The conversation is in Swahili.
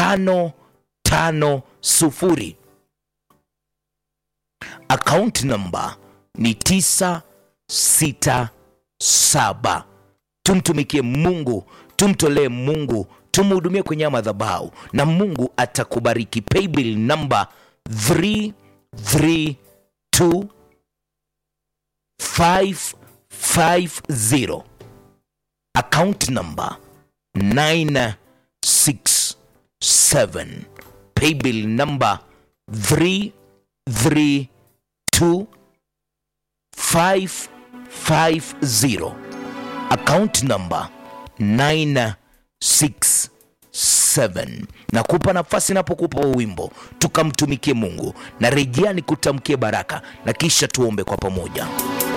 tano tano sufuri. Account number ni tisa sita saba. Tumtumikie Mungu, tumtolee Mungu, tumhudumie kwenye haya madhabahu na Mungu atakubariki. Paybill number 332 550 account number 967 paybill number 332 550 account number 967 nakupa nafasi napokupa huu wimbo tukamtumikie mungu na rejea ni kutamkie baraka na kisha tuombe kwa pamoja